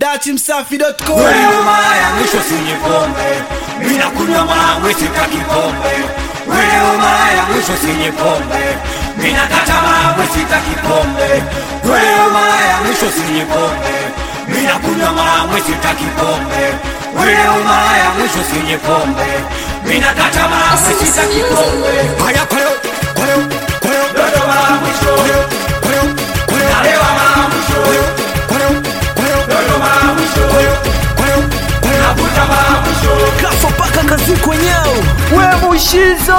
datimsafi.com Wewe mara ya mwisho sinye pombe, mimi nakunywa mara mwisho sitaki pombe. Wewe mara ya mwisho sinye pombe, mimi nakata mara mwisho sitaki pombe. Wewe mara ya mwisho sinye pombe, mimi nakunywa mara mwisho sitaki pombe. Wewe mara ya mwisho sinye pombe, mimi nakata mara mwisho sitaki pombe. Haya kwa leo, kwa leo, kwa leo, Dodo mara mwisho, kwa leo, kwa leo, kwa leo, nalewa mara mwisho, kwa leo, kwa leo, kwa leo, dodo mara mwisho, kwa leo, kwa leo, kwa leo. navuta mara mwisho. kafa paka kazi kwenyeo we mushizo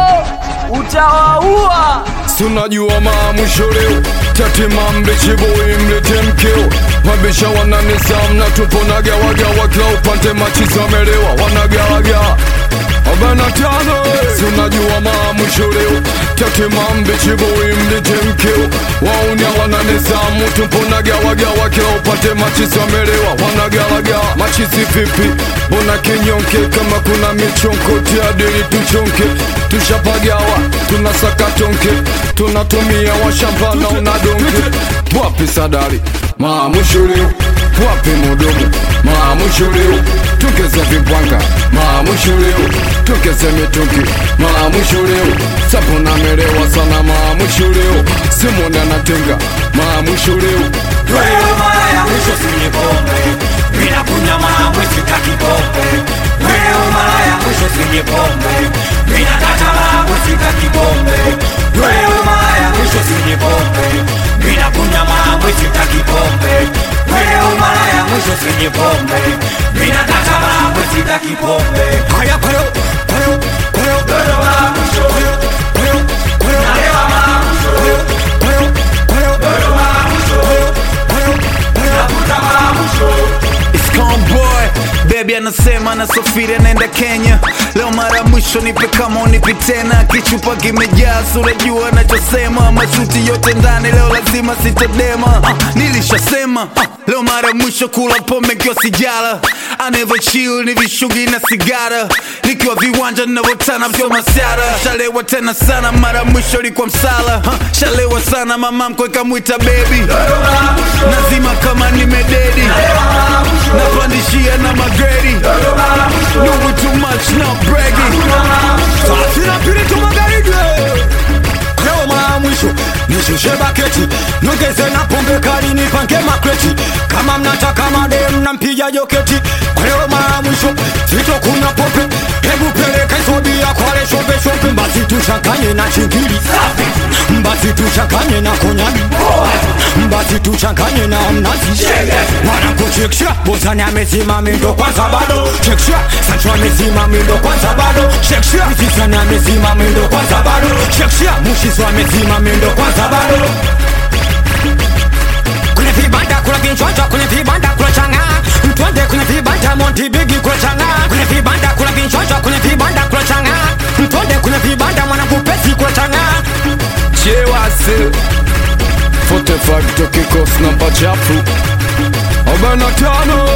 utawaua tunajua maamusho leo tatima mbichiboi mlete mkeo mabisha wananizamu na tupo na gawagawa kila upande machizamelewa wanagawagawa arobaini na tano tunajua maamusho leo tatima mbichiboi mlete mkeo waunya wananizamu tupo na gawagawa kila upande machizamelewa wanagawagawa machizi vipi mbona kinyonke kama kuna michonko tiadili tuchonke tushapagawa tunasaka tonke tunatumia washambana unadonke wapi sadari maamushulio wapi mudomo maamushulio tugeze vipwanga maamushulio tugeze mitungi maamushulio sapunamelewa sana maamushulio simoni anatenga maamushulio Wewe mara ya mwisho sinye pombe, mimi nakunywa mara mwisho sitaki pombe. Wewe mara ya mwisho sinye pombe, mimi nakata mara mwisho sitaki pombe. Wewe mara ya mwisho sinye pombe, mimi nakunywa mara mwisho sitaki pombe. Wewe mara ya mwisho sinye pombe, mimi nakata mara mwisho sitaki pombe. haya kwa leo kwa leo kwa leo Dodo mara mwisho, kwa leo kwa leo kwa leo nalewa mara mwisho, kwa leo kwa leo kwa leo dodo mara mwisho, kwa leo kwa leo kwa leo navuta mara mwisho. boy bebi anasema nasafiri anaenda kenya leo mara ya mwisho nipe kama unipi tena kichupa kimejaa surajua anachosema mashuti yote ndani leo lazima sitadema uh, nilishasema uh, leo mara ya mwisho kula pombe kiwa sijala I never chill ni vishugi na sigara nikiwa viwanja ninavyotana vyo masara shalewa tena sana mara ya mwisho ilikuwa msala uh, shalewa sana mama mkwe kamwita bebi nazima kama nimededi napandishia na magredi doing too much not bragging Sina pirito magharibi Leo mara ya mwisho nishushe baketi Nongeze na pombe kali nipange makreti Kama mnataka madem nampiga joketi Kwa leo mara ya mwisho sitokunywa pombe Hebu peleka hizo bia kwale shombe shombe Basi tuchanganye na chingili Basi tuchanganye na konyagi Basi tuchanganye na mnazi Mwanangu chekisha Bozani amezima mindo kwanza bado Chekisha Sancho amezima mindo kwanza bado Chekisha Mzizani amezima mindo kwanza bado Chekisha Mushizo amezima mindo kwanza bado kwenye vibanda kuna vinchonjo kwenye vibanda kuna changa mtwende kwenye vibanda monti bigi kuna changa kwenye vibanda kuna vinchonjo kwenye vibanda kuna changa mtwende kwenye vibanda mwanangu pesi kuna changa chewase 45 toki kikosi namba chafu arobaini na tano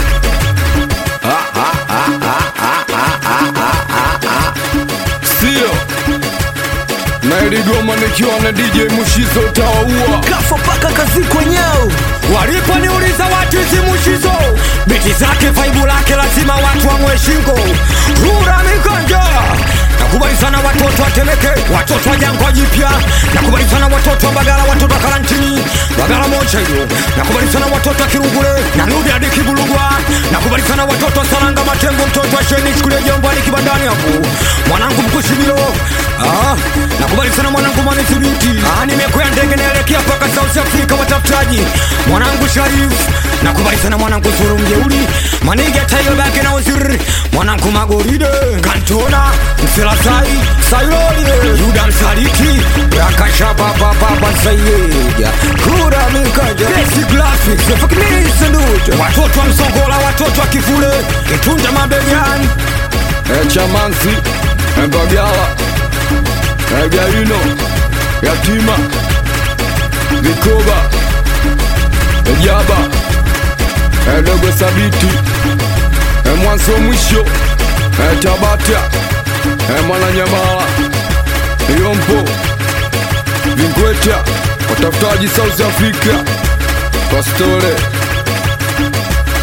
sio na iligoma nikiwa na DJ Mushizo utawaua kafa paka kazi kwenyeo waliponiuliza watu hizi mushizo biti zake faibu lake lazima watu wamwe shingo rura mikonjo nakubali sana watoto wa Temeke, watoto wa Jangwa Jipya, nakubali sana watoto wa Bagala, watoto wa Karantini, Bagala moja hiyo, nakubali sana watoto wa Kirugule na Nudi hadi Kibulugwa, nakubali sana watoto wa Saranga Matembo, mtoto wa Sheni chukulia jambo hadi kibandani hapo, mwanangu mkushibilo ah, nakubali sana mwanangu Manithibiti, ah, nimekwea ndege naelekea mpaka South Africa, watafutaji mwanangu Sharif, nakubali sana mwanangu Zuru Mjeuri, Maniga Tayo Bake na Uzuri, mwanangu Magoride, Kantona, Mselasai, Sayolide, Yuda Msaliti, Rakasha Baba Baba Sayeja, Kura Mikaja, Besi Graphics, Fakini Sanduja, watoto wa Msongola, watoto wa Kifule, Kitunda Mabegani, Echamansi, Mbagala, Egaino, Yatima, Vikoba, Ejaba, Edogo Sabiti, Emwanso Mwisho, Etabata, Emwananyamala, Yompo, Vingweta, watafutaji South Africa, Pastore,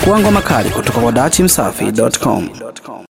Pakua ngoma kali kutoka kwa dachimsafi.com.